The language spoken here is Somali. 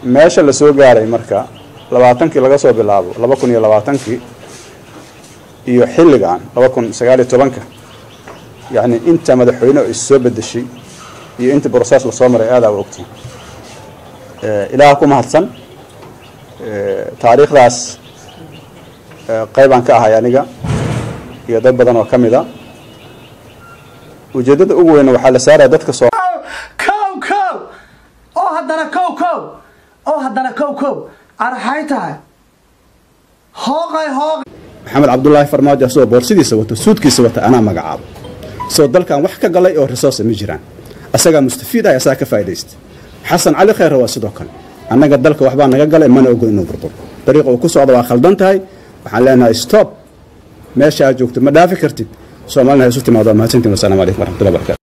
meesha la soo gaaray marka labaatankii laga soo bilaabo laba kun iyo labaatankii iyo xilligan laba kun sagaaliyo tobanka yacni inta madaxweyne oo is soo bedeshay iyo inta brosees lasoo maray aadaa u ogtiin ilaah ku mahadsan taariikhdaas qaybaan ka ahay aniga iyo dad badan oo ka mid a ujeeddada ugu weyna waxaa la saaraya dadka soo kow kow oo haddana kow kow oo haddana kow kow araxay tahay hooqay hooqay maxamed cabdulaahi farmaajo asagoo boorsidiisa wato suudkiisa wata anaa magacaabo soo dalkan wax ka galay oo resource ma jiraan asagaa mustafiid ah asagaa ka faa'idaysta xasan cali khayre waa sidoo kale annaga dalka waxbaa naga galay mana ogo inuu burburo dariiqa uu ku socdo waa khaldan tahay waxaan leenahay stop meesha aad joogto ma dhaafi kartid soomaalina ha isu timaado mahadsantiin wasalaamu calaykum waraxmatullahi barakatu